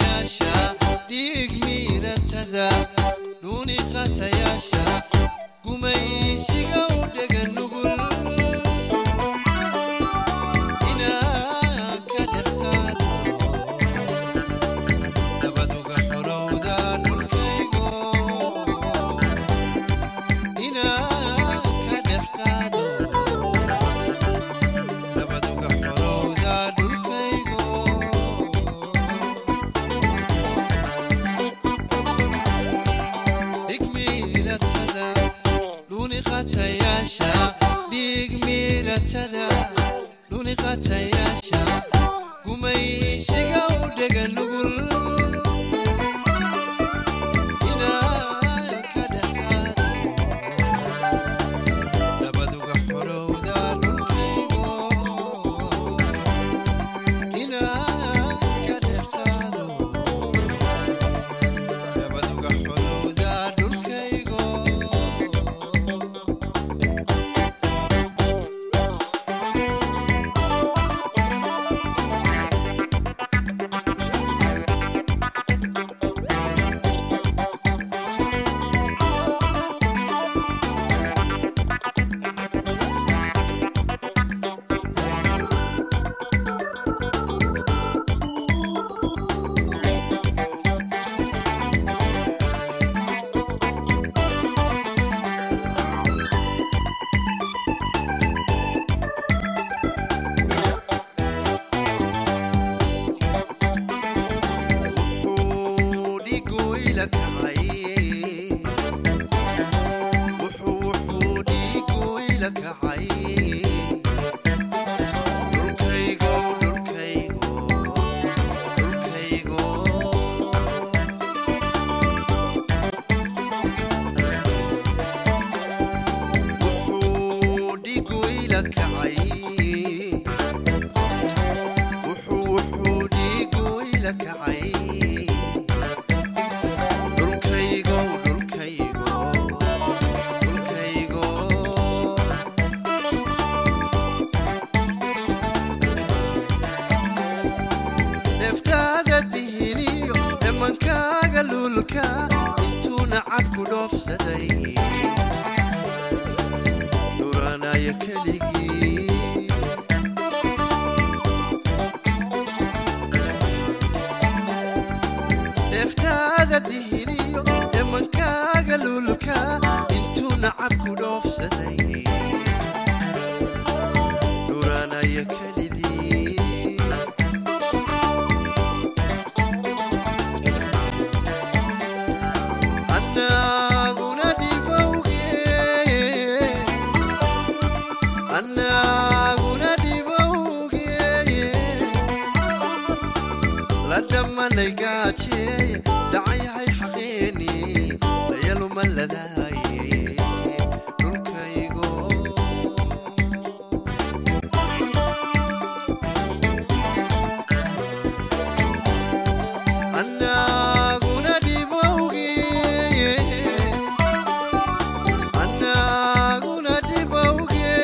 qatayaasha dhiig miiratada dhuuni qatayaasha gumaysiga u dhega nugul inaan ka dhex qaado nabaduga xorowda dhulkaygo inaan ka dhex qaado nabaduga xorowda dhulkaygo dhig miiratada dhuni qatayaasha dhiig miiratada dhuni qatayaasha gumaysiga u dhega nugul inaan ka dhex qaado nabaduga xorowda dhulkaygo inaan ka dhex qaado nabaduga xorowda dhulkaygo wuxuu dhigu ila kacay wuxuu wuxuu dhigu ila kacay dhulkaygo dhulkaygo dhulkaygo wuxuu dhigu ila kacay wuxuu wuxuu dhigu ila kacay dhulkaygo dhulkaygo dhulkaygo neeftaada dihiniyo emankaaga luulka intuuna cadku dhoofsaday dhuranaya keligii neeftaada dihiniyo emankaaga luulka intuu nacabku dhoofsaday dhuranaya kelidii annaguna dhibowge annaguna dhibowge la dhammanay gaajeey dhacayahay xaqeeni layaluma ladaaye dhulkaygo annaguna dhibowge annaguna dhibowge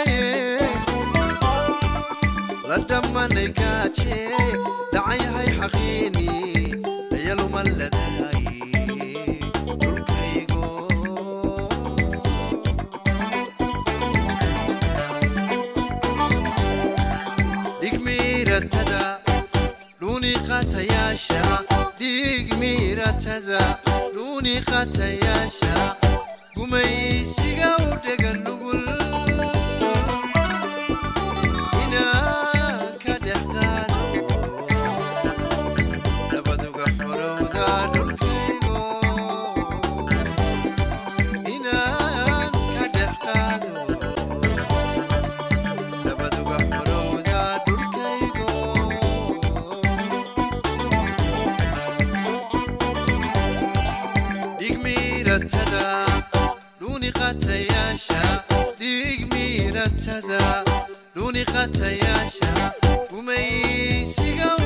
la dhammanay gaajee dhacayahay xaqiini ayaluma ladaaye dhulkaygo dhig miiratada dhuni qatayaasha dhig miiratada dhuni qatayaasha gumaysiga u dhega nugul inaan ka dhex qaado nabaduga xorowda dhulkaygo inaan ka dhex qaado nabaduga xorowda dhulkaygo dhig miiratada dhuni qatayaasha dhig miiratada dhuni qatayaasha gumaysiga